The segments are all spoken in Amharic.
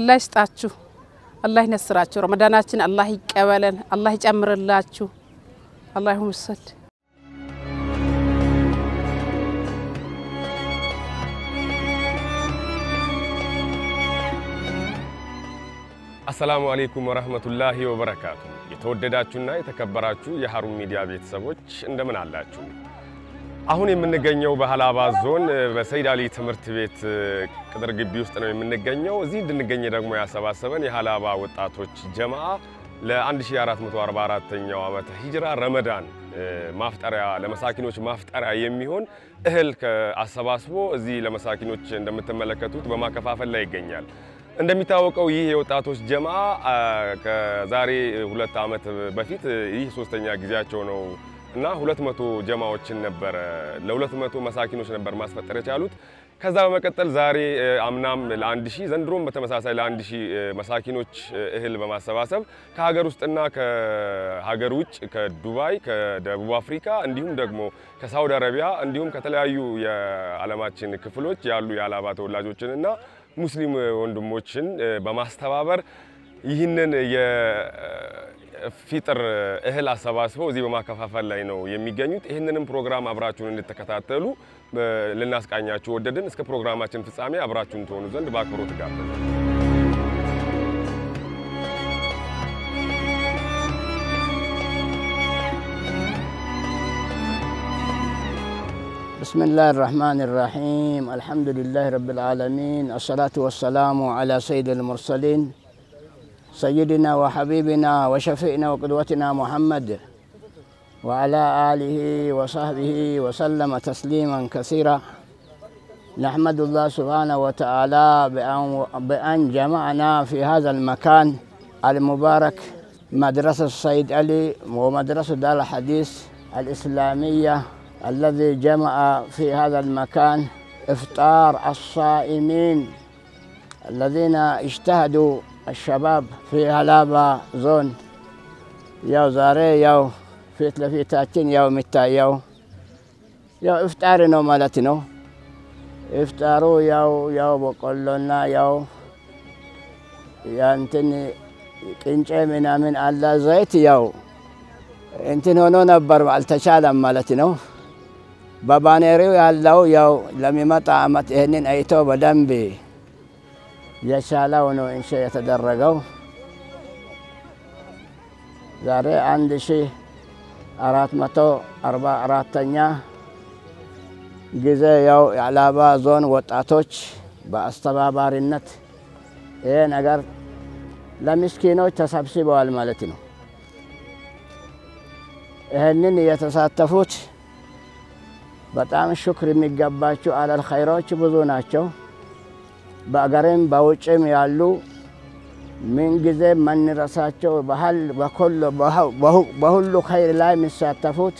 አላህ ይስጣችሁ፣ አላህ ይነስራችሁ። ረመዳናችን አላህ ይቀበለን፣ አላህ ይጨምርላችሁ። አላሁ መሰል አሰላሙ አሌይኩም ወረህመቱላሂ ወበረካቱ። የተወደዳችሁና የተከበራችሁ የሀሩን ሚዲያ ቤተሰቦች እንደምን አላችሁ? አሁን የምንገኘው በሀላባ ዞን በሰይድ አሊ ትምህርት ቤት ቅጥር ግቢ ውስጥ ነው የምንገኘው። እዚህ እንድንገኝ ደግሞ ያሰባሰበን የሀላባ ወጣቶች ጀማዓ ለ1444ኛው ዓመተ ሂጅራ ረመዳን ማፍጠሪያ ለመሳኪኖች ማፍጠሪያ የሚሆን እህል አሰባስቦ እዚህ ለመሳኪኖች እንደምትመለከቱት በማከፋፈል ላይ ይገኛል። እንደሚታወቀው ይህ የወጣቶች ጀማዓ ከዛሬ ሁለት ዓመት በፊት ይህ ሶስተኛ ጊዜያቸው ነው እና ሁለት መቶ ጀማዎችን ነበረ ለሁለት መቶ መሳኪኖች ነበር ማስፈጠር የቻሉት። ከዛ በመቀጠል ዛሬ አምናም ለአንድ ሺህ ዘንድሮም በተመሳሳይ ለአንድ ሺህ መሳኪኖች እህል በማሰባሰብ ከሀገር ውስጥና ከሀገር ውጭ ከዱባይ፣ ከደቡብ አፍሪካ እንዲሁም ደግሞ ከሳውዲ አረቢያ እንዲሁም ከተለያዩ የዓለማችን ክፍሎች ያሉ የሀላባ ተወላጆችንና ሙስሊም ወንድሞችን በማስተባበር ይህንን የፊጥር እህል አሰባስበው እዚህ በማከፋፈል ላይ ነው የሚገኙት። ይህንንም ፕሮግራም አብራችሁን እንድትከታተሉ ልናስቃኛችሁ ወደድን። እስከ ፕሮግራማችን ፍጻሜ አብራችሁን ትሆኑ ዘንድ በአክብሮት ጋበዝን። بسم الله الرحمن الرحيم الحمد لله رب العالمين الصلاة والسلام على سيد المرسلين سيدنا وحبيبنا وشفينا وقدوتنا محمد وعلى آله وصحبه وسلم تسليما كثيرا نحمد الله سبحانه وتعالى بأن, بأن جمعنا في هذا المكان المبارك مدرسة السيد علي ومدرسة دار الحديث الإسلامية الذي جمع في هذا المكان إفطار الصائمين الذين اجتهدوا الشباب في هلابا زون يو زاري يو في تلفيتاتين يو متا يو يو إفطارنا مالتنا إفطاروا يو يو بقولنا يو يانتني ቅንጨ ምናምን አለ ዘይት ያው እንትን ሆኖ ነበር አልተቻለም ማለት ነው። በባኔሪው ያለው ያው ለሚመጣ አመት ይህንን አይቶ በደንብ የቻለው ነው እንሸ የተደረገው። ዛሬ አንድ ሺ አራት መቶ አርባ አራተኛ ጊዜ ያው የሀላባ ዞን ወጣቶች በአስተባባሪነት ይሄ ነገር ለምስኪኖች ተሰብስበዋል ማለት ነው። ይህንን የተሳተፉት በጣም ሽክር የሚገባቸው አለል ኸይሮች ብዙ ናቸው። በአገርም በውጭም ያሉ ምንጊዜ መንረሳቸው በሁሉ ኸይር ላይ የሚሳተፉት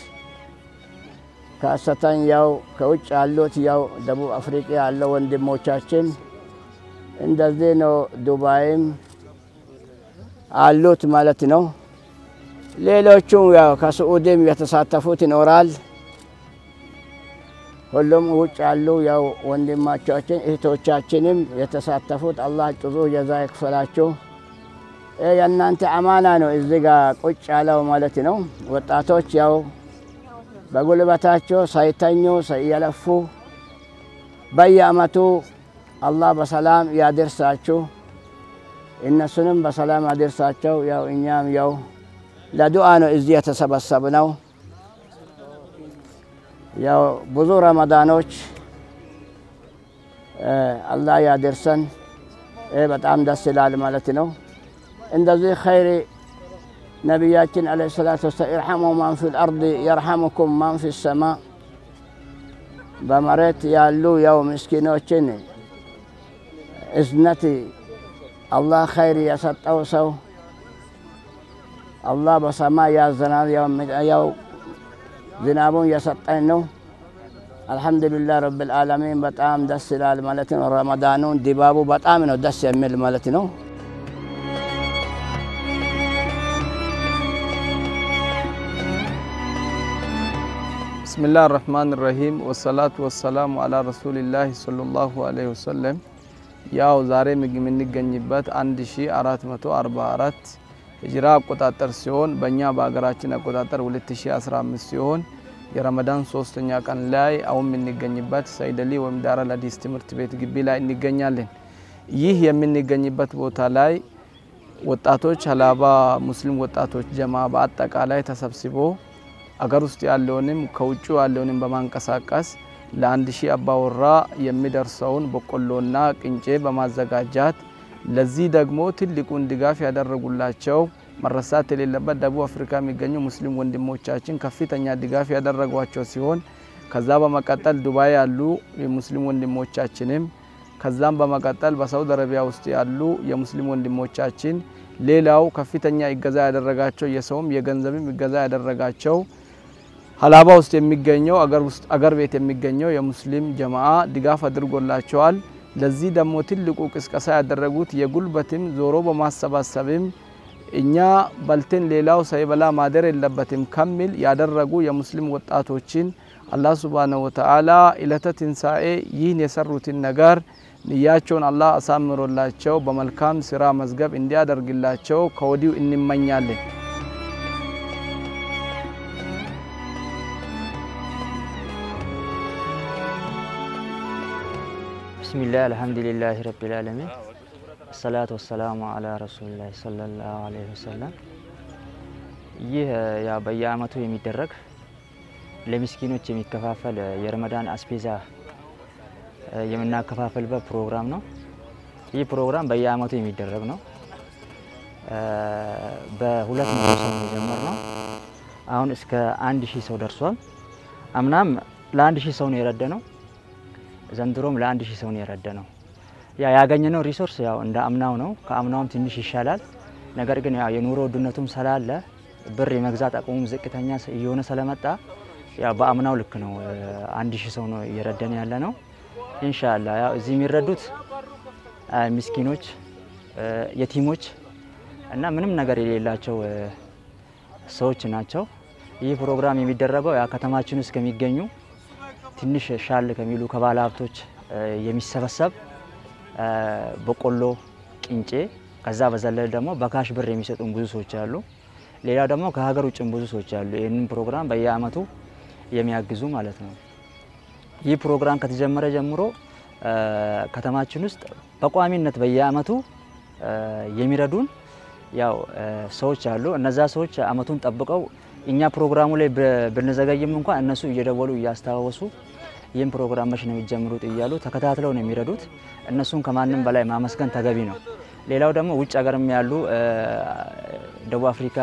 ከሰተን ያው ከውጭ ያሉት ያው ደቡብ አፍሪቃ ያለው ወንድሞቻችን እንደዚህ ነው። ዱባይም አሉት ማለት ነው። ሌሎቹም ያው ከስዑድም የተሳተፉት ይኖራል። ሁሉም ውጭ ያሉ ያው ወንድማቻችን እህቶቻችንም የተሳተፉት አላህ ጭዙ ጀዛ ይክፈላችሁ። የእናንተ አማና ነው እዚህ ጋ ቁጭ ያለው ማለት ነው። ወጣቶች ያው በጉልበታቸው ሳይተኙ ሳይየለፉ በየአመቱ አላህ በሰላም ያደርሳችሁ፣ እነሱንም በሰላም ያደርሳቸው። ያው እኛም ያው ለዱዓ ነው እዚህ የተሰበሰብነው። ያው ብዙ ረመዳኖች አላህ ያደርሰን። ይህ በጣም ደስ ይላል ማለት ነው። እንደዚህ ኸይር ነቢያችን ዓለይሂ ሰላቱ ወሰላም ኢርሐሙ ማን ፊል አርድ የርሐሙኩም ማን ፊ ሰማ፣ በመሬት ያሉ ያው ምስኪኖችን እዝነት አላህ ኸይር የሰጠው ሰው አላህ በሰማይ ያዘናል። ያው ዝናቡን የሰጠን ነው። አልሐምዱሊላህ ረብል ዓለሚን በጣም ደስ ይላል ማለት ነው። ረመዳኑን ድባቡ በጣም ነው ደስ የሚል ማለት ነው። ብስሚላህ ራህማን ራሂም ወሰላቱ ወሰላሙ አላ ረሱሊላህ ሰለላሁ ዐለይሂ ወሰለም። ያው ዛሬ የምንገኝበት 1444 ሂጅራ አቆጣጠር ሲሆን በእኛ በሀገራችን አቆጣጠር 2015 ሲሆን የረመዳን ሶስተኛ ቀን ላይ አሁን የምንገኝበት ሰይደሊ ወይም ዳረል ሐዲስ ትምህርት ቤት ግቢ ላይ እንገኛለን። ይህ የምንገኝበት ቦታ ላይ ወጣቶች ሀላባ ሙስሊም ወጣቶች ጀማ በአጠቃላይ ተሰብስቦ አገር ውስጥ ያለውንም ከውጭ ያለውንም በማንቀሳቀስ ለአንድ ሺህ አባወራ የሚደርሰውን በቆሎና ቅንጬ በማዘጋጃት ለዚህ ደግሞ ትልቁን ድጋፍ ያደረጉላቸው መረሳት የሌለበት ደቡብ አፍሪካ የሚገኙ ሙስሊም ወንድሞቻችን ከፍተኛ ድጋፍ ያደረጓቸው ሲሆን ከዛ በመቀጠል ዱባይ ያሉ የሙስሊም ወንድሞቻችንም ከዛም በመቀጠል በሳውዲ አረቢያ ውስጥ ያሉ የሙስሊም ወንድሞቻችን ሌላው ከፍተኛ እገዛ ያደረጋቸው የሰውም የገንዘብም እገዛ ያደረጋቸው ሀላባ ውስጥ የሚገኘው አገር ቤት የሚገኘው የሙስሊም ጀማአ ድጋፍ አድርጎላቸዋል። ለዚህ ደግሞ ትልቁ ቅስቀሳ ያደረጉት የጉልበትም ዞሮ በማሰባሰብም እኛ በልተን ሌላው ሳይበላ ማደር የለበትም ከሚል ያደረጉ የሙስሊም ወጣቶችን አላህ ሱብሃነሁ ወተዓላ ኢለተ ትንሣኤ ይህን የሰሩትን ነገር ንያቸውን አላህ አሳምሮላቸው በመልካም ስራ መዝገብ እንዲያደርግላቸው ከወዲሁ እንመኛለን። ብስሚላህ አልሐምዱሊላህ ረቢል ዓለሚን ሰላቱ ወሰላሙ አላ ረሱሊላህ ሰለላሁ ዐለይሂ ወሰለም። ይህ ያ በየአመቱ የሚደረግ ለምስኪኖች የሚከፋፈል የረመዳን አስቤዛ የምናከፋፈልበት ፕሮግራም ነው። ይህ ፕሮግራም በየአመቱ የሚደረግ ነው። በሁለት መቶ ሰው ነው የጀመርነው። አሁን እስከ አንድ ሺህ ሰው ደርሷል። አምናም ለአንድ ሺህ ሰው ነው የረደ ነው። ዘንድሮም ለአንድ ሺህ ሰው ነው የረደ ነው። ያ ያገኘነው ሪሶርስ ያው እንደ አምናው ነው። ከአምናውም ትንሽ ይሻላል። ነገር ግን ያው የኑሮ ውድነቱም ስላለ ብር የመግዛት አቅሙም ዝቅተኛ እየሆነ ስለመጣ ያው በአምናው ልክ ነው። አንድ ሺህ ሰው ነው እየረደን ያለ ነው። ኢንሻአላ ያው እዚህ የሚረዱት ምስኪኖች፣ የቲሞች እና ምንም ነገር የሌላቸው ሰዎች ናቸው። ይህ ፕሮግራም የሚደረገው ያ ከተማችን ውስጥ ከሚገኙ ትንሽ ሻል ከሚሉ ከባለ ሀብቶች የሚሰበሰብ በቆሎ፣ ቅንጬ ከዛ በዘለል ደግሞ በካሽ ብር የሚሰጡን ብዙ ሰዎች አሉ። ሌላው ደግሞ ከሀገር ውጭም ብዙ ሰዎች አሉ። ይህንን ፕሮግራም በየአመቱ የሚያግዙ ማለት ነው። ይህ ፕሮግራም ከተጀመረ ጀምሮ ከተማችን ውስጥ በቋሚነት በየአመቱ የሚረዱን ያው ሰዎች አሉ። እነዛ ሰዎች አመቱን ጠብቀው እኛ ፕሮግራሙ ላይ ብንዘገይም እንኳን እነሱ እየደወሉ እያስታወሱ ይህን ፕሮግራም መች ነው የሚጀምሩት እያሉ ተከታትለው ነው የሚረዱት። እነሱን ከማንም በላይ ማመስገን ተገቢ ነው። ሌላው ደግሞ ውጭ ሀገርም ያሉ ደቡብ አፍሪካ፣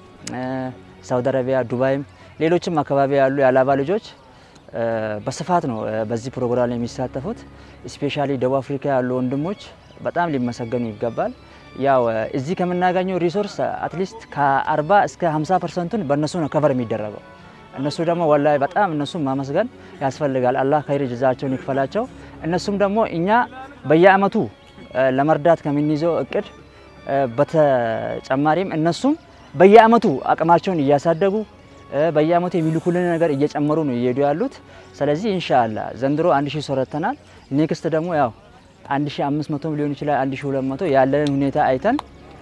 ሳውዲ አረቢያ፣ ዱባይም ሌሎችም አካባቢ ያሉ የሀላባ ልጆች በስፋት ነው በዚህ ፕሮግራም ላይ የሚሳተፉት። ስፔሻሊ ደቡብ አፍሪካ ያሉ ወንድሞች በጣም ሊመሰገኑ ይገባል። ያው እዚህ ከምናገኘው ሪሶርስ አትሊስት ከ40 እስከ 50 ፐርሰንቱን በእነሱ ነው ከቨር የሚደረገው። እነሱ ደግሞ ወላሂ በጣም እነሱም ማመስገን ያስፈልጋል። አላህ ከይር ጀዛቸውን ይክፈላቸው። እነሱም ደግሞ እኛ በየአመቱ ለመርዳት ከምንይዘው እቅድ በተጨማሪም እነሱም በየአመቱ አቅማቸውን እያሳደጉ በየአመቱ የሚልኩልን ነገር እየጨመሩ ነው እየሄዱ ያሉት። ስለዚህ ኢንሻአላ ዘንድሮ አንድ ሺህ ሰው ረድተናል። ኔክስት ደግሞ ያው 1500 ሊሆን ይችላል 1200 ያለንን ሁኔታ አይተን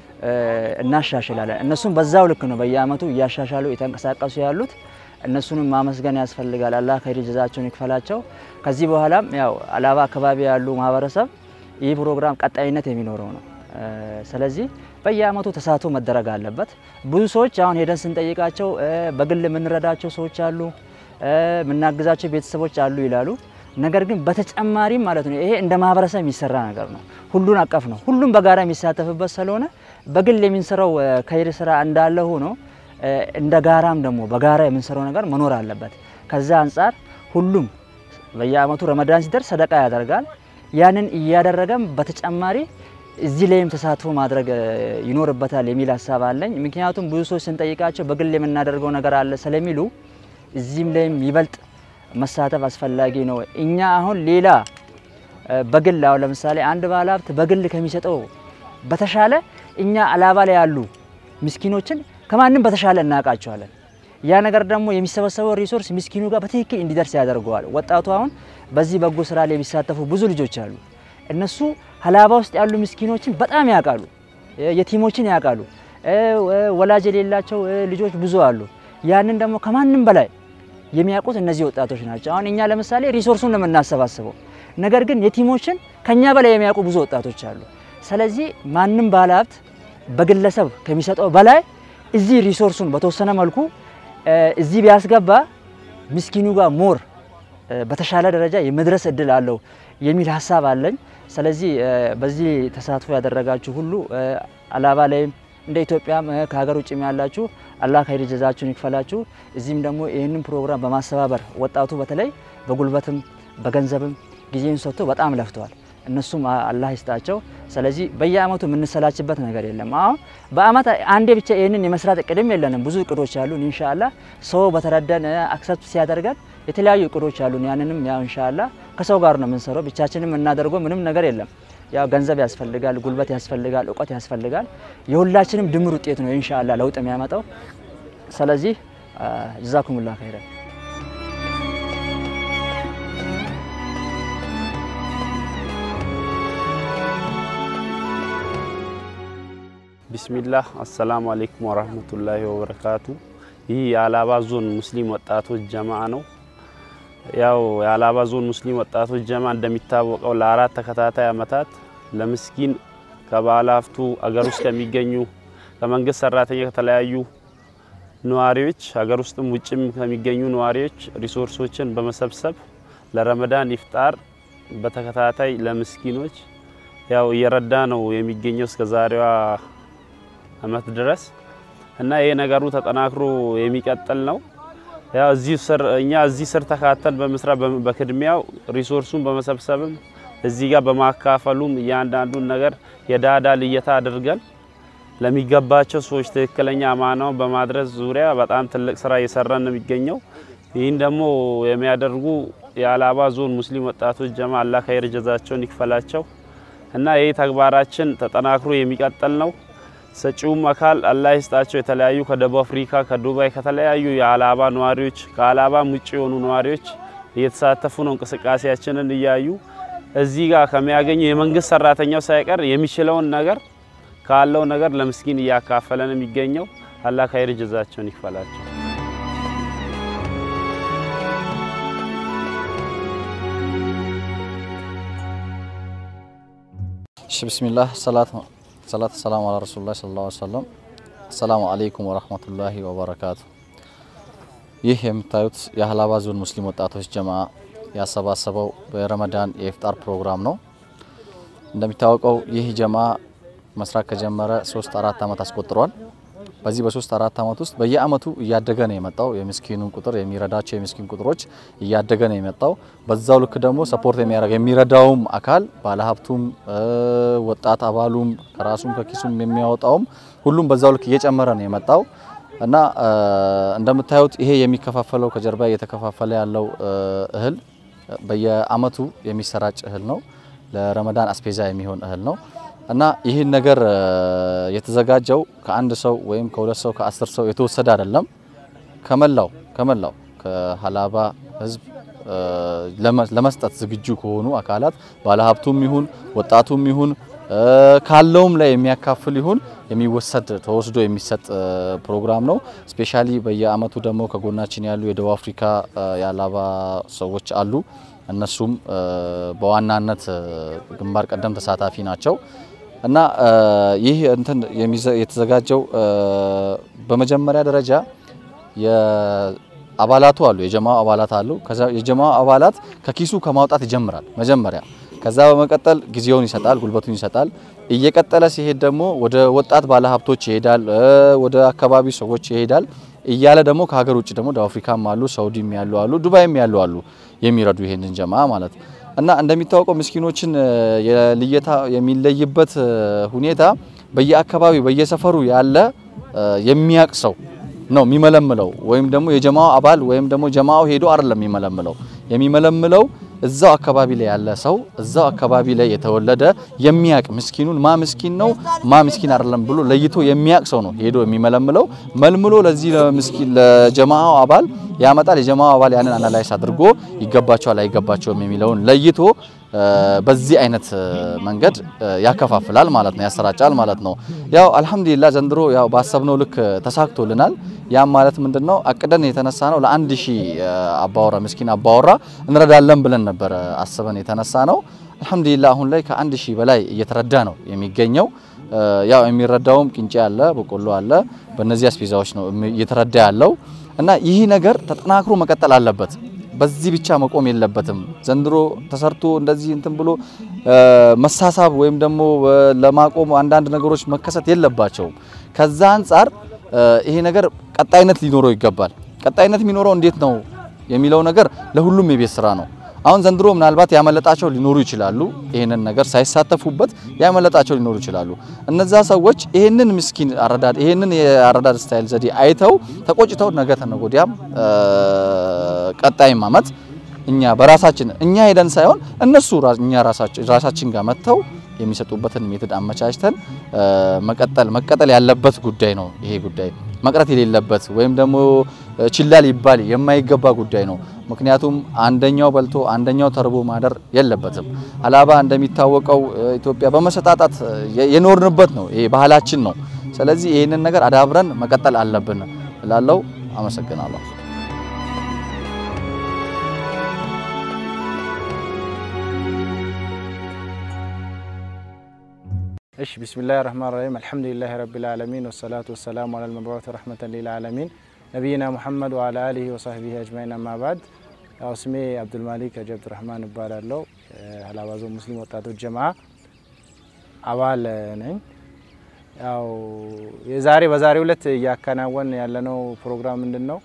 እናሻሽላለን። እነሱም በዛው ልክ ነው በየአመቱ እያሻሻሉ የተንቀሳቀሱ ያሉት። እነሱንም ማመስገን ያስፈልጋል። አላህ ከይር ጀዛቸውን ይክፈላቸው። ከዚህ በኋላም ያው ሀላባ አካባቢ ያሉ ማህበረሰብ ይህ ፕሮግራም ቀጣይነት የሚኖረው ነው። ስለዚህ በየአመቱ ተሳትፎ መደረግ አለበት። ብዙ ሰዎች አሁን ሄደን ስንጠይቃቸው በግል የምንረዳቸው ሰዎች አሉ፣ የምናግዛቸው ቤተሰቦች አሉ ይላሉ። ነገር ግን በተጨማሪም ማለት ነው ይሄ እንደ ማህበረሰብ የሚሰራ ነገር ነው። ሁሉን አቀፍ ነው። ሁሉም በጋራ የሚሳተፍበት ስለሆነ በግል የምንሰራው ከይር ስራ እንዳለ ሆኖ እንደ ጋራም ደግሞ በጋራ የምንሰራው ነገር መኖር አለበት። ከዛ አንጻር ሁሉም በየአመቱ ረመዳን ሲደርስ ሰደቃ ያደርጋል። ያንን እያደረገም በተጨማሪ እዚህ ላይም ተሳትፎ ማድረግ ይኖርበታል የሚል ሀሳብ አለኝ። ምክንያቱም ብዙ ሰዎች ስንጠይቃቸው በግል የምናደርገው ነገር አለ ስለሚሉ እዚህም ላይም ይበልጥ መሳተፍ አስፈላጊ ነው። እኛ አሁን ሌላ በግል አሁን ለምሳሌ አንድ ባለሀብት በግል ከሚሰጠው በተሻለ እኛ ሀላባ ላይ ያሉ ምስኪኖችን ከማንም በተሻለ እናውቃቸዋለን። ያ ነገር ደግሞ የሚሰበሰበው ሪሶርስ ምስኪኑ ጋር በትክክል እንዲደርስ ያደርገዋል። ወጣቱ አሁን በዚህ በጎ ስራ ላይ የሚሳተፉ ብዙ ልጆች አሉ። እነሱ ሀላባ ውስጥ ያሉ ምስኪኖችን በጣም ያውቃሉ፣ የቲሞችን ያውቃሉ። ወላጅ የሌላቸው ልጆች ብዙ አሉ። ያንን ደግሞ ከማንም በላይ የሚያውቁት እነዚህ ወጣቶች ናቸው። አሁን እኛ ለምሳሌ ሪሶርሱን ነው የምናሰባስበው፣ ነገር ግን የቲሞችን ከኛ በላይ የሚያውቁ ብዙ ወጣቶች አሉ። ስለዚህ ማንም ባለሀብት በግለሰብ ከሚሰጠው በላይ እዚህ ሪሶርሱን በተወሰነ መልኩ እዚህ ቢያስገባ ምስኪኑ ጋር ሞር በተሻለ ደረጃ የመድረስ እድል አለው የሚል ሀሳብ አለኝ። ስለዚህ በዚህ ተሳትፎ ያደረጋችሁ ሁሉ ሀላባ ላይም እንደ ኢትዮጵያም ከሀገር ውጭም ያላችሁ አላህ ኸይር ጀዛችሁን ይክፈላችሁ። እዚህም ደግሞ ይህንን ፕሮግራም በማስተባበር ወጣቱ በተለይ በጉልበትም በገንዘብም ጊዜን ሰጥቶ በጣም ለፍተዋል። እነሱም አላህ ይስጣቸው። ስለዚህ በየአመቱ የምንሰላችበት ነገር የለም። አሁን በአመት አንዴ ብቻ ይህንን የመስራት እቅድም የለንም። ብዙ እቅዶች አሉን። ኢንሻአላህ ሰው በተረዳን አክሰፕት ሲያደርገን የተለያዩ እቅዶች አሉን። ያንንም ያው ኢንሻአላህ ከሰው ጋር ነው የምንሰራው። ብቻችንም የምናደርገው ምንም ነገር የለም። ያው ገንዘብ ያስፈልጋል፣ ጉልበት ያስፈልጋል፣ እውቀት ያስፈልጋል። የሁላችንም ድምር ውጤት ነው ኢንሻአላህ ለውጥ የሚያመጣው። ስለዚህ ጀዛኩሙላህ ኸይረን። ቢስሚላህ አሰላሙ አሌይኩም ወራህመቱላሂ ወበረካቱ። ይህ የሀላባ ዞን ሙስሊም ወጣቶች ጀማ ነው። ያው የሀላባ ዞን ሙስሊም ወጣቶች ጀማ እንደሚታወቀው ለአራት ተከታታይ አመታት ለምስኪን ከባለ ሀብቱ አገር ውስጥ ከሚገኙ ከመንግስት ሰራተኛ ከተለያዩ ነዋሪዎች ሀገር ውስጥም ውጭም ከሚገኙ ነዋሪዎች ሪሶርሶችን በመሰብሰብ ለረመዳን ኢፍጣር በተከታታይ ለምስኪኖች ያው እየረዳ ነው የሚገኘው እስከ ዛሬዋ አመት ድረስ እና ይሄ ነገሩ ተጠናክሮ የሚቀጥል ነው። ያው እዚህ ስር እኛ እዚህ ስር ተካተል በመስራት በቅድሚያው ሪሶርሱን በመሰብሰብም እዚህ ጋር በማካፈሉም እያንዳንዱን ነገር የዳዳ ልየታ አድርገን ለሚገባቸው ሰዎች ትክክለኛ አማናውን በማድረስ ዙሪያ በጣም ትልቅ ስራ እየሰራን ነው የሚገኘው። ይህን ደግሞ የሚያደርጉ የሀላባ ዞን ሙስሊም ወጣቶች ጀማ አላህ ኸይር ጀዛቸውን ይክፈላቸው እና ይህ ተግባራችን ተጠናክሮ የሚቀጥል ነው። ሰጪውም አካል አላህ ይስጣቸው። የተለያዩ ከደቡብ አፍሪካ፣ ከዱባይ፣ ከተለያዩ የሀላባ ነዋሪዎች ከሀላባም ውጭ የሆኑ ነዋሪዎች እየተሳተፉ ነው። እንቅስቃሴያችንን እያዩ እዚህ ጋር ከሚያገኙ የመንግስት ሰራተኛው ሳይቀር የሚችለውን ነገር ካለው ነገር ለምስኪን እያካፈለን የሚገኘው አላህ ኸይር ጀዛቸውን ይክፈላቸው። እሺ ብስሚላህ ሰላት ሰላት ሰላም አላ ረሱሉላህ ሰለላሁ ዐለይሂ ወሰለም። አሰላሙ አለይኩም ወራህመቱላሂ ወበረካቱ። ይህ የምታዩት የሀላባ ዞን ሙስሊም ወጣቶች ጀማ ያሰባሰበው በረመዳን የኢፍጣር ፕሮግራም ነው። እንደሚታወቀው ይህ ጀማ መስራት ከጀመረ ሶስት አራት አመት አስቆጥሯል። በዚህ በሶስት አራት አመት ውስጥ በየአመቱ እያደገ ነው የመጣው። የምስኪኑን ቁጥር የሚረዳቸው የምስኪን ቁጥሮች እያደገ ነው የመጣው። በዛው ልክ ደግሞ ሰፖርት የሚያደርግ የሚረዳውም አካል ባለሀብቱም፣ ወጣት አባሉም ከራሱም ከኪሱም የሚያወጣውም ሁሉም በዛው ልክ እየጨመረ ነው የመጣው እና እንደምታዩት ይሄ የሚከፋፈለው ከጀርባ እየተከፋፈለ ያለው እህል በየአመቱ የሚሰራጭ እህል ነው። ለረመዳን አስፔዛ የሚሆን እህል ነው። እና ይህን ነገር የተዘጋጀው ከአንድ ሰው ወይም ከሁለት ሰው ከአስር ሰው የተወሰደ አይደለም። ከመላው ከመላው ከሀላባ ህዝብ ለመስጠት ዝግጁ ከሆኑ አካላት ባለሀብቱም ይሁን ወጣቱም ይሁን ካለውም ላይ የሚያካፍል ይሁን የሚወሰድ ተወስዶ የሚሰጥ ፕሮግራም ነው። ስፔሻሊ በየአመቱ ደግሞ ከጎናችን ያሉ የደቡብ አፍሪካ የሀላባ ሰዎች አሉ። እነሱም በዋናነት ግንባር ቀደም ተሳታፊ ናቸው። እና ይህ እንትን የተዘጋጀው በመጀመሪያ ደረጃ የአባላቱ አሉ የጀማው አባላት አሉ። ከዛ የጀማው አባላት ከኪሱ ከማውጣት ይጀምራል መጀመሪያ። ከዛ በመቀጠል ጊዜውን ይሰጣል፣ ጉልበቱን ይሰጣል። እየቀጠለ ሲሄድ ደግሞ ወደ ወጣት ባለሀብቶች ይሄዳል፣ ወደ አካባቢ ሰዎች ይሄዳል። እያለ ደግሞ ከሀገር ውጭ ደግሞ ደቡብ አፍሪካም አሉ፣ ሳውዲም ያሉ አሉ፣ ዱባይም ያሉ አሉ የሚረዱ ይሄንን ጀማ ማለት እና እንደሚታወቀው ምስኪኖችን የልየታ የሚለይበት ሁኔታ በየአካባቢው በየሰፈሩ ያለ የሚያቅ ሰው ነው የሚመለምለው። ወይም ደግሞ የጀማው አባል ወይም ደግሞ ጀማው ሄዶ አይደለም የሚመለምለው። የሚመለምለው እዛው አካባቢ ላይ ያለ ሰው እዛው አካባቢ ላይ የተወለደ የሚያቅ ምስኪኑን ማ ምስኪን ነው ማ ምስኪን አይደለም ብሎ ለይቶ የሚያቅ ሰው ነው ሄዶ የሚመለምለው። መልምሎ ለዚህ ለምስኪን ለጀማው አባል ያመጣል። የጀማው አባል ያንን አናላይስ አድርጎ ይገባቸዋል አይገባቸውም የሚለውን ለይቶ በዚህ አይነት መንገድ ያከፋፍላል ማለት ነው፣ ያሰራጫል ማለት ነው። ያው አልሐምዱሊላህ ዘንድሮ ያው ባሰብነው ልክ ተሳክቶልናል። ያም ማለት ምንድነው አቅደን የተነሳ ነው ለአንድ ሺህ አባወራ ምስኪን አባወራ እንረዳለን ብለን ነበረ አስበን የተነሳ ነው። አልሐምዱሊላህ አሁን ላይ ከአንድ ሺህ በላይ እየተረዳ ነው የሚገኘው። ያው የሚረዳውም ቅንጬ አለ፣ በቆሎ አለ። በእነዚህ አስቤዛዎች ነው እየተረዳ ያለው እና ይህ ነገር ተጠናክሮ መቀጠል አለበት። በዚህ ብቻ መቆም የለበትም። ዘንድሮ ተሰርቶ እንደዚህ እንትን ብሎ መሳሳብ ወይም ደግሞ ለማቆም አንዳንድ ነገሮች መከሰት የለባቸውም። ከዛ አንጻር ይሄ ነገር ቀጣይነት ሊኖረው ይገባል። ቀጣይነት የሚኖረው እንዴት ነው የሚለው ነገር ለሁሉም የቤት ስራ ነው። አሁን ዘንድሮ ምናልባት ያመለጣቸው ሊኖሩ ይችላሉ። ይህንን ነገር ሳይሳተፉበት ያመለጣቸው ሊኖሩ ይችላሉ። እነዛ ሰዎች ይህንን ምስኪን አረዳድ ይህንን የአረዳድ ስታይል ዘዴ አይተው ተቆጭተው ነገ ተነገ ወዲያም ቀጣይም አመት እኛ በራሳችን እኛ ሄደን ሳይሆን እነሱ እኛ ራሳችን ጋር መጥተው የሚሰጡበትን ሜትድ አመቻችተን መቀጠል መቀጠል ያለበት ጉዳይ ነው። ይሄ ጉዳይ መቅረት የሌለበት ወይም ደግሞ ችላ ሊባል የማይገባ ጉዳይ ነው። ምክንያቱም አንደኛው በልቶ አንደኛው ተርቦ ማደር የለበትም። ሀላባ እንደሚታወቀው ኢትዮጵያ በመሰጣጣት የኖርንበት ነው። ይሄ ባህላችን ነው። ስለዚህ ይህንን ነገር አዳብረን መቀጠል አለብን እላለሁ። አመሰግናለሁ። እሺ ቢስሚላህ ራህማን ራሂም አልሐምዱሊላህ ረቢል ዓለሚን ወሰላቱ ወሰላሙ አለል መብዑት ረህመተን ሊል ዓለሚን ነቢይና ሙሐመድ ወአላ አሊሂ ወሳህቢሂ አጅማኢን አማ ባዕድ። ያው ስሜ አብዱልማሊክ ሀጂ አብዱራህማን እባላለሁ። ሀላባ ዞን ሙስሊም ወጣቶች ጀማዓ አባል ነኝ። ያው የዛሬ በዛሬው ዕለት እያከናወን ያለነው ፕሮግራም ምንድን ነው?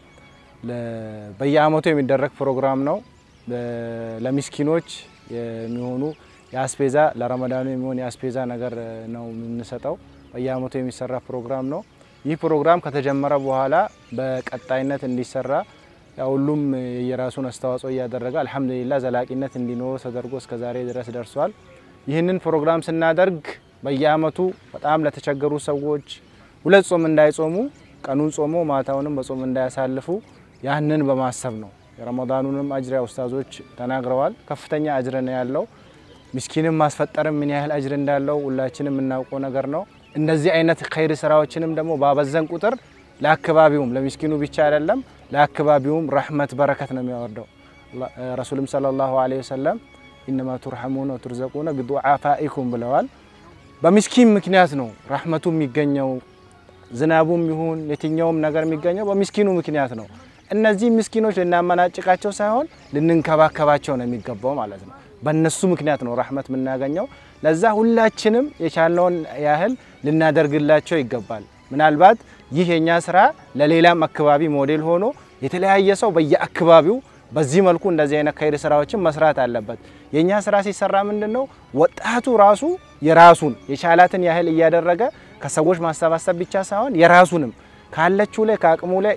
በየአመቱ የሚደረግ ፕሮግራም ነው። ለሚስኪኖች የሚሆኑ የአስፔዛ ለረመዳኑ የሚሆን የአስፔዛ ነገር ነው የምንሰጠው። በየአመቱ የሚሰራ ፕሮግራም ነው። ይህ ፕሮግራም ከተጀመረ በኋላ በቀጣይነት እንዲሰራ ያው ሁሉም የራሱን አስተዋጽኦ እያደረገ አልሐምዱሊላህ ዘላቂነት እንዲኖረው ተደርጎ እስከ ዛሬ ድረስ ደርሷል። ይህንን ፕሮግራም ስናደርግ በየአመቱ በጣም ለተቸገሩ ሰዎች ሁለት ጾም እንዳይጾሙ ቀኑን ጾሞ ማታውንም በጾም እንዳያሳልፉ ያንን በማሰብ ነው። የረመዳኑንም አጅር ኡስታዞች ተናግረዋል። ከፍተኛ አጅር ነው ያለው። ምስኪንም ማስፈጠርም ምን ያህል አጅር እንዳለው ሁላችንም የምናውቀው ነገር ነው። እንደዚህ አይነት ኸይር ስራዎችንም ደግሞ ባበዘን ቁጥር ለአካባቢውም ለሚስኪኑ ብቻ አይደለም ለአካባቢውም ረህመት በረከት ነው የሚያወርደው። ረሱልም ሰለላሁ ዐለይሂ ወሰለም ኢነማ ቱርሐሙነ ወቱርዘቁነ ቢዱዓፋኢኩም ብለዋል። በሚስኪን ምክንያት ነው ረህመቱ የሚገኘው። ዝናቡም ይሁን የትኛውም ነገር የሚገኘው በሚስኪኑ ምክንያት ነው። እነዚህ ምስኪኖች ልናመናጭቃቸው ሳይሆን ልንንከባከባቸው ነው የሚገባው ማለት ነው። በእነሱ ምክንያት ነው ረህመት የምናገኘው። ለዛ ሁላችንም የቻልነውን ያህል ልናደርግላቸው ይገባል። ምናልባት ይህ የኛ ስራ ለሌላም አካባቢ ሞዴል ሆኖ የተለያየ ሰው በየአካባቢው በዚህ መልኩ እንደዚህ አይነት ኸይር ስራዎችን መስራት አለበት። የኛ ስራ ሲሰራ ምንድን ነው ወጣቱ ራሱ የራሱን የቻላትን ያህል እያደረገ ከሰዎች ማሰባሰብ ብቻ ሳይሆን የራሱንም ካለችው ላይ ከአቅሙ ላይ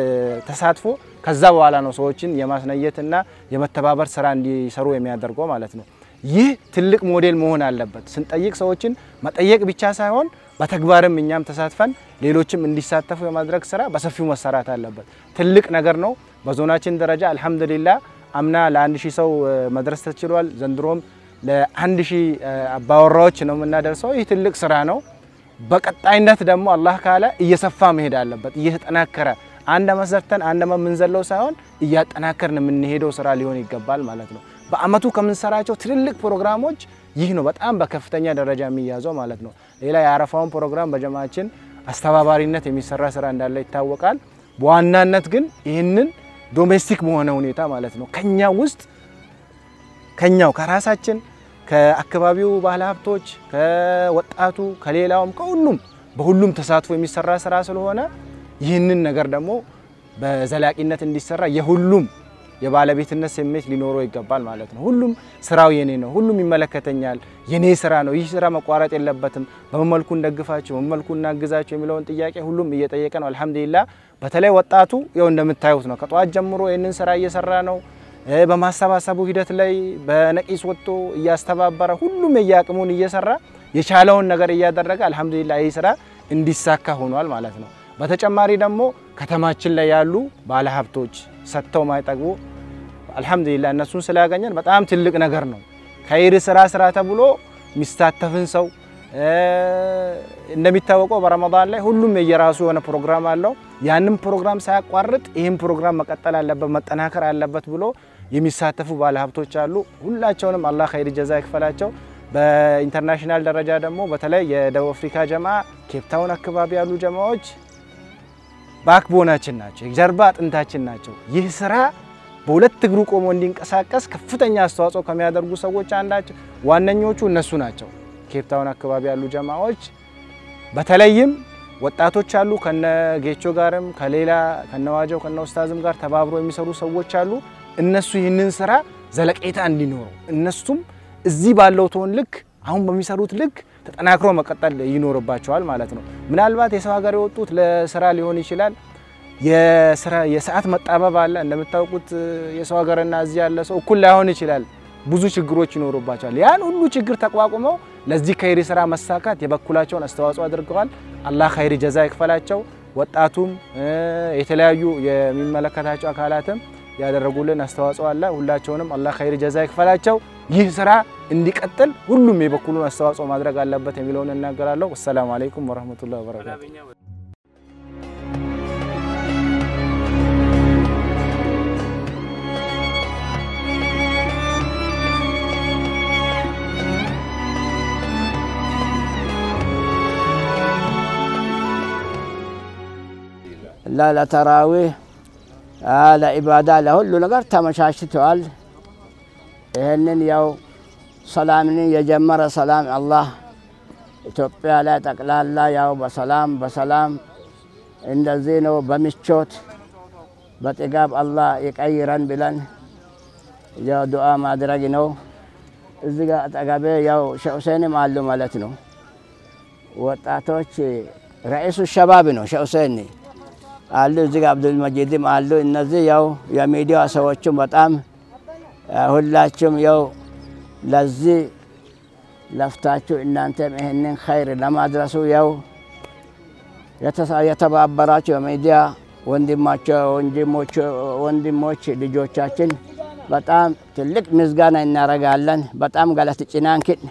ተሳትፎ ከዛ በኋላ ነው ሰዎችን የማስነየትና የመተባበር ስራ እንዲሰሩ የሚያደርገው ማለት ነው። ይህ ትልቅ ሞዴል መሆን አለበት። ስንጠይቅ ሰዎችን መጠየቅ ብቻ ሳይሆን በተግባርም እኛም ተሳትፈን ሌሎችም እንዲሳተፉ የማድረግ ስራ በሰፊው መሰራት አለበት። ትልቅ ነገር ነው። በዞናችን ደረጃ አልሐምዱሊላ አምና ለአንድ ሺህ ሰው መድረስ ተችሏል። ዘንድሮም ለአንድ ሺህ አባወራዎች ነው የምናደርሰው። ይህ ትልቅ ስራ ነው። በቀጣይነት ደግሞ አላህ ካለ እየሰፋ መሄድ አለበት። እየተጠናከረ አንድ አመት ሰርተን አንድ አመት የምንዘለው ሳይሆን እያጠናከርን የምንሄደው ስራ ሊሆን ይገባል ማለት ነው። በአመቱ ከምንሰራቸው ትልልቅ ፕሮግራሞች ይህ ነው በጣም በከፍተኛ ደረጃ የሚያዘው ማለት ነው። ሌላ የአረፋውን ፕሮግራም በጀማችን አስተባባሪነት የሚሰራ ስራ እንዳለ ይታወቃል። በዋናነት ግን ይህንን ዶሜስቲክ በሆነ ሁኔታ ማለት ነው ከኛ ውስጥ ከኛው ከራሳችን ከአካባቢው ባለሀብቶች ከወጣቱ ከሌላውም ከሁሉም በሁሉም ተሳትፎ የሚሰራ ስራ ስለሆነ ይህንን ነገር ደግሞ በዘላቂነት እንዲሰራ የሁሉም የባለቤትነት ስሜት ሊኖረው ይገባል ማለት ነው። ሁሉም ስራው የኔ ነው፣ ሁሉም ይመለከተኛል፣ የኔ ስራ ነው፣ ይህ ስራ መቋረጥ የለበትም፣ በመልኩ እንደግፋቸው፣ በመልኩ እናግዛቸው የሚለውን ጥያቄ ሁሉም እየጠየቀ ነው። አልሐምዱሊላ በተለይ ወጣቱ ያው እንደምታዩት ነው፣ ከጠዋት ጀምሮ ይህንን ስራ እየሰራ ነው። በማሰባሰቡ ሂደት ላይ በነቂስ ወጥቶ እያስተባበረ ሁሉም የየአቅሙን እየሰራ የቻለውን ነገር እያደረገ አልሐምዱሊላ ይህ ስራ እንዲሳካ ሆኗል ማለት ነው። በተጨማሪ ደግሞ ከተማችን ላይ ያሉ ባለሀብቶች ሰጥተው ማይጠግቡ አልሐምዱሊላ እነሱን ስላገኘን በጣም ትልቅ ነገር ነው። ኸይር ስራ ስራ ተብሎ የሚሳተፍን ሰው እንደሚታወቀው በረመዳን ላይ ሁሉም የየራሱ የሆነ ፕሮግራም አለው። ያንም ፕሮግራም ሳያቋርጥ ይህም ፕሮግራም መቀጠል አለበት መጠናከር አለበት ብሎ የሚሳተፉ ባለሀብቶች አሉ። ሁላቸውንም አላህ ኸይር ጀዛ ይክፈላቸው። በኢንተርናሽናል ደረጃ ደግሞ በተለይ የደቡብ አፍሪካ ጀማ ኬፕታውን አካባቢ ያሉ ጀማዎች ባክቦናችን ናቸው፣ የጀርባ አጥንታችን ናቸው። ይህ ስራ በሁለት እግሩ ቆሞ እንዲንቀሳቀስ ከፍተኛ አስተዋጽኦ ከሚያደርጉ ሰዎች አንዳቸው ዋነኞቹ እነሱ ናቸው። ኬፕታውን አካባቢ ያሉ ጀማዎች በተለይም ወጣቶች አሉ። ከነ ጌቾ ጋርም ከሌላ ከነዋጀው ከነ ኡስታዝም ጋር ተባብሮ የሚሰሩ ሰዎች አሉ። እነሱ ይህንን ስራ ዘለቄታ እንዲኖሩ እነሱም እዚህ ባለው ቶን ልክ አሁን በሚሰሩት ልክ ተጠናክሮ መቀጠል ይኖርባቸዋል ማለት ነው። ምናልባት የሰው ሀገር የወጡት ለስራ ሊሆን ይችላል። የስራ የሰዓት መጣበብ አለ። እንደምታውቁት የሰው ሀገርና እዚህ ያለ ሰው እኩል ላይሆን ይችላል። ብዙ ችግሮች ይኖሩባቸዋል። ያን ሁሉ ችግር ተቋቁመው ለዚህ ኸይሪ ስራ መሳካት የበኩላቸውን አስተዋጽኦ አድርገዋል። አላህ ኸይሪ ጀዛ ይክፈላቸው። ወጣቱም የተለያዩ የሚመለከታቸው አካላትም ያደረጉልን አስተዋጽኦ አለ። ሁላቸውንም አላህ ኸይሪ ጀዛ ይክፈላቸው። ይህ ስራ እንዲቀጥል ሁሉም የበኩሉን አስተዋጽኦ ማድረግ አለበት የሚለውን እናገራለሁ። ወሰላሙ አለይኩም ወረህመቱላሂ ወበረካቱ። ለተራዊህ ለኢባዳ ለሁሉ ነገር ተመቻችተዋል። ይህንን ያው ሰላምን የጀመረ ሰላም አላህ ኢትዮጵያ ላይ ጠቅላላ ያው በሰላም በሰላም እንደዚህ ነው በምቾት በጥጋብ አላህ ይቀይረን ብለን ያው ዱዓ ማድረግ ነው። እዚህ ጋር አጠገቤ ያው ሼህ ሁሴንም አሉ ማለት ነው። ወጣቶች ረኢሱ ሸባብ ነው ሼህ ሁሴን አሉ። እዚህ ጋር አብዱል መጂድም አሉ። እነዚህ ያው የሚዲያ ሰዎችም በጣም ሁላችሁም ያው ለዚህ ለፍታችሁ እናንተም ይህንን ኸይር ለማድረሱ ያው የተባበራችሁ የሚዲያ ወንድሞች ልጆቻችን በጣም ትልቅ ምስጋና እናደርጋለን። በጣም ገለት ጭናንክን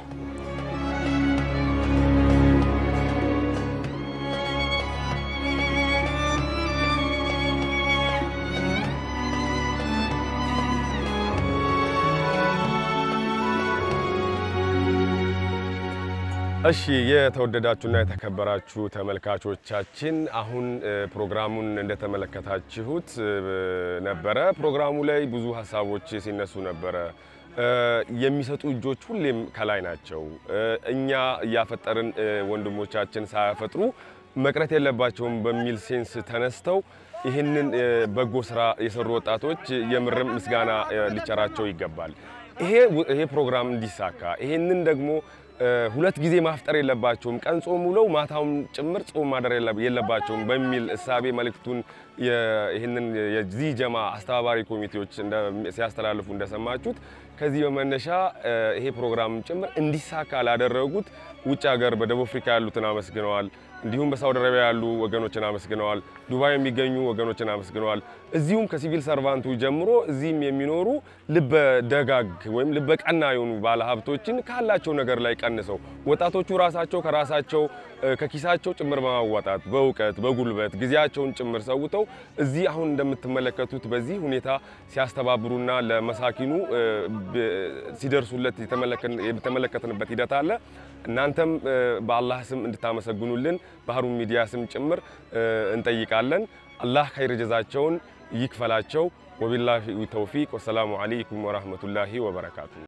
እሺ የተወደዳችሁና የተከበራችሁ ተመልካቾቻችን አሁን ፕሮግራሙን እንደተመለከታችሁት ነበረ። ፕሮግራሙ ላይ ብዙ ሀሳቦች ሲነሱ ነበረ። የሚሰጡ እጆች ሁሌም ከላይ ናቸው። እኛ እያፈጠርን ወንድሞቻችን ሳያፈጥሩ መቅረት የለባቸውም በሚል ሴንስ ተነስተው ይህንን በጎ ስራ የሰሩ ወጣቶች የምርም ምስጋና ሊቸራቸው ይገባል። ይሄ ፕሮግራም እንዲሳካ ይሄንን ደግሞ ሁለት ጊዜ ማፍጠር የለባቸውም፣ ቀን ጾም ውለው ማታውም ጭምር ጾም ማደር የለባቸውም በሚል እሳቤ መልእክቱን ይህንን የዚህ ጀማ አስተባባሪ ኮሚቴዎች ሲያስተላልፉ እንደሰማችሁት ከዚህ በመነሻ ይሄ ፕሮግራም ጭምር እንዲሳካ ላደረጉት ውጭ ሀገር በደቡብ አፍሪካ ያሉትን አመስግነዋል። እንዲሁም በሳውዲ አረቢያ ያሉ ወገኖችን አመስግነዋል። ዱባይ የሚገኙ ወገኖችን አመስግነዋል። እዚሁም ከሲቪል ሰርቫንቱ ጀምሮ እዚህም የሚኖሩ ልበ ደጋግ ወይም ልበ ቀና የሆኑ ባለሀብቶችን ካላቸው ነገር ላይ ቀንሰው ወጣቶቹ ራሳቸው ከራሳቸው ከኪሳቸው ጭምር በማዋጣት በእውቀት በጉልበት ጊዜያቸውን ጭምር ሰውተው እዚህ አሁን እንደምትመለከቱት በዚህ ሁኔታ ሲያስተባብሩና ለመሳኪኑ ሲደርሱለት የተመለከትንበት ሂደት አለ። እናንተም በአላህ ስም እንድታመሰግኑልን በሀሩን ሚዲያ ስም ጭምር እንጠይቃለን። አላህ ኸይር ጀዛቸውን ይክፈላቸው። ወቢላሂ ተውፊቅ። ወሰላሙ አለይኩም ወራህመቱላሂ ወበረካቱ።